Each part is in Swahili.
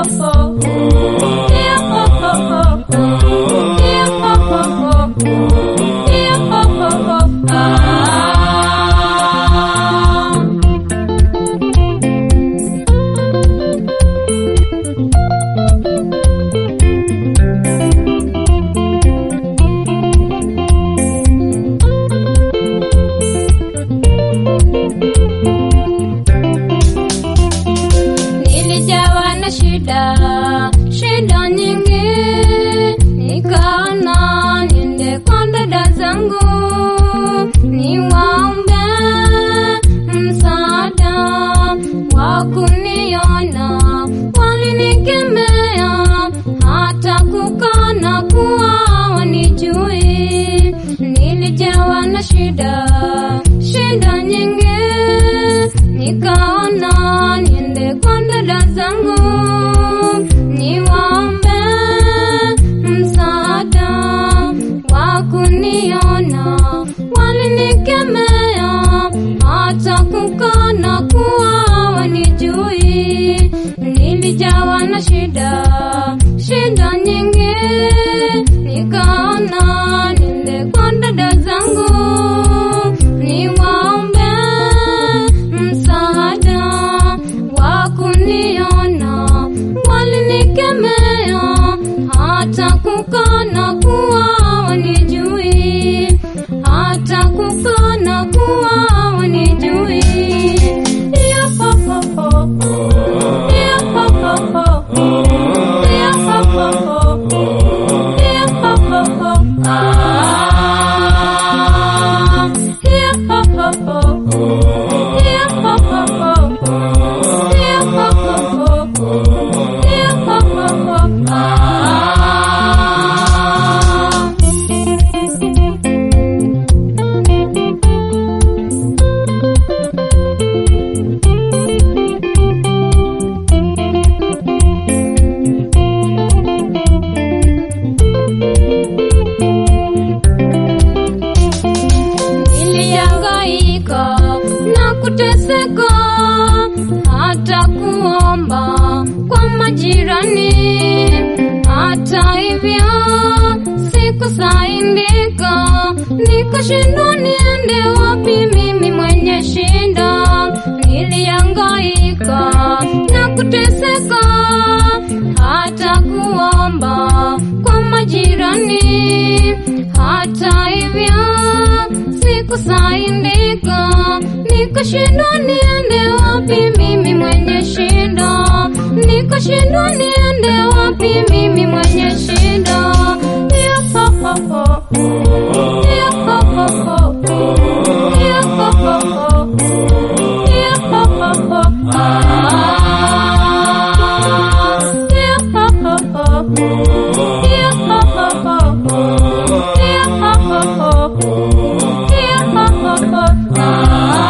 Nilijawa na shida, shida nyingi, nikaona niende kwa dada zangu niwaombe msaada wa kuniona. Walinikemea hata kukana kuwa wanijui. Nilijawa na shida, shida nyingi, nikaona niende kwa dada zangu niwaombe msaada wa kuniona. Walinikemea hata kukana kuwa wanijui. Nilijawa na shida, shida nyingi, nikaona niende kwa dada zangu niwaombe msaada wa kuniona. Walinikemea hata kukana kuwa wanijui, hata kukana kuwa wanijui. Yeah, ho, ho, ho. Yeah, ho, ho, ho. Yeah, ho, ho, ho. Yeah, ho, ho, ho. Ah. Yeah, ho, ho, ho. Yeah, ho, ho, ho. Yeah, ho, ho, ho. Yeah, ho, ho, ho. Ah. Nilihangaika na kuteseka hata kuomba kwa majirani. Hata hivyo sikusaidika, nikashindwa niende wapi mimi mwenye shinda. Nilihangaika na kuteseka hata kuomba kwa majirani. Hata hivyo sikusaidika, nikashindwa niende wapi mimi mwenye shida, nikashindwa niende wapi mimi mwenye shida. Yeah, ho, ho, ho. Yeah, ho, ho, ho. Yeah, ho, ho, ho. Yeah, ho, ho, ho. Ah. Yeah, ho, ho, ho. Yeah, ho, ho, ho. Yeah, ho, ho, ho. Yeah, ho, ho, ho. Ah.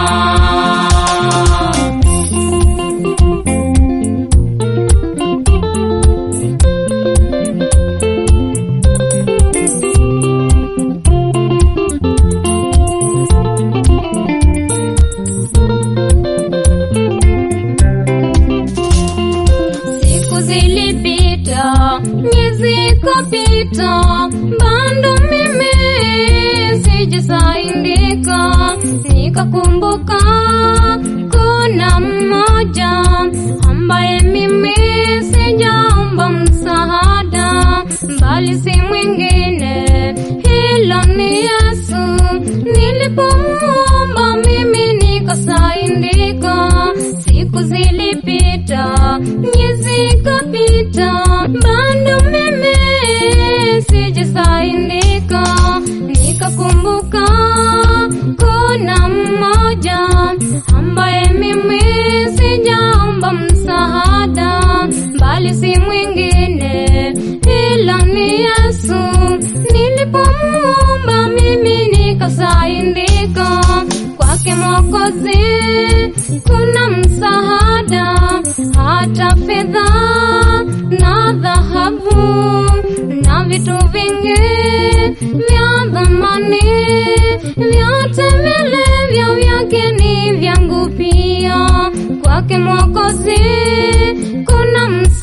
Siku zilipita, miezi ikapita, bado mimi sijasaidika. Nikakumbuka kuna mmoja ambaye mimi sijaomba msaada, bali si mwingine, hilo ni Yesu. Nilipomuomba mimi nikasaidika. Siku zilipita, miezi ikapita, bado mimi sijasaidika. Nikakumbuka kuna mmoja ambaye mimi sijaomba msaada, bali si mwingine, ila ni Yesu. Nilipomuomba mimi nikasaidika kwake Mwokozi kuna msaada, hata fedha na dhahabu na vitu vingi vya thamani, vyote vilivyo vyake ni vyangu pia. Kwake Mwokozi kuna msaada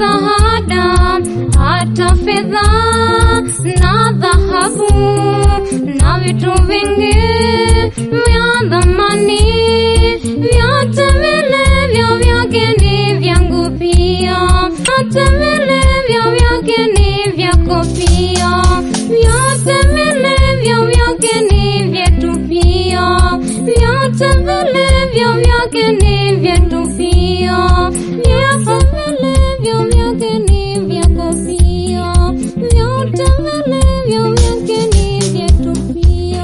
msaada, hata fedha na dhahabu na vitu vingi vya thamani, vyote vilivyo vyake ni vyangu pia, hata vilivyo vyake ni vyako pia, vyote vilivyo vyake ni vyetu pia, vyote vilivyo vyake ni vyetu pia, vyote vilivyo vyake ni vyako pia, vyote vilivyo vyake ni vyetu pia.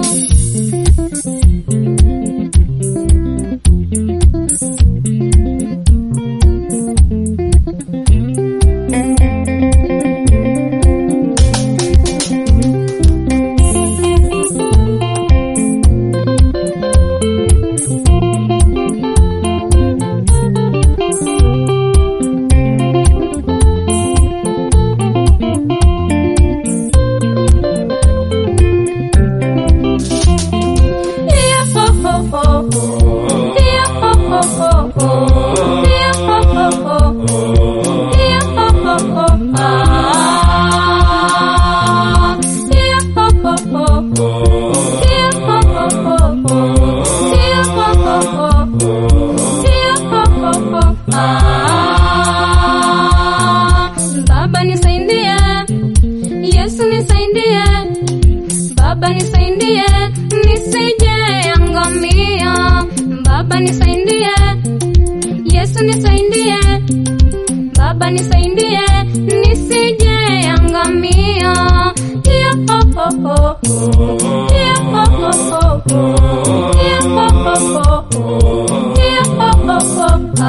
Baba nisaidie, Yesu nisaidie, Baba nisaidie, nisije angamia. Baba nisaidie, Yesu nisaidie, Baba nisaidie, nisije angamia. Yeah, ho, ho, ho. Yeah, ho, ho, ho. Yeah, ho, ho, ho. Yeah, ho, ho, ho. Ah.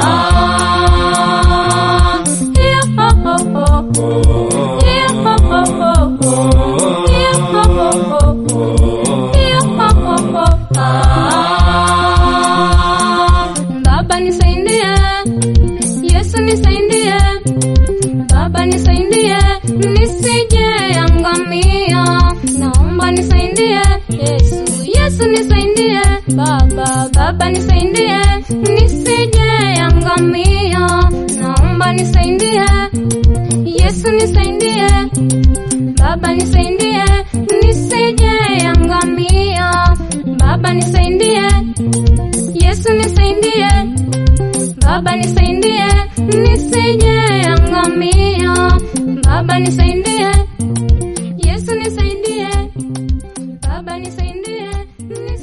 Yeah, ho, ho, ho. Yeah, ho, ho, ho. Yeah, ho, ho, ho. Yeah, ho, ho, ho. Ah. Baba nisaidie, Yesu nisaidie, Baba nisaidie, nisije angamia. Naomba nisaidie, Yesu, Yesu nisaidie, Baba, Baba nisaidie, nisije angamia. Naomba nisaidie, Yesu nisaidie, Baba nisaidie, nisije angamia. Baba nisaidie, Yesu nisaidie, Baba nisaidie, nisije angamia. Baba nisaidie, Yesu nisaidie, Baba nisaidie,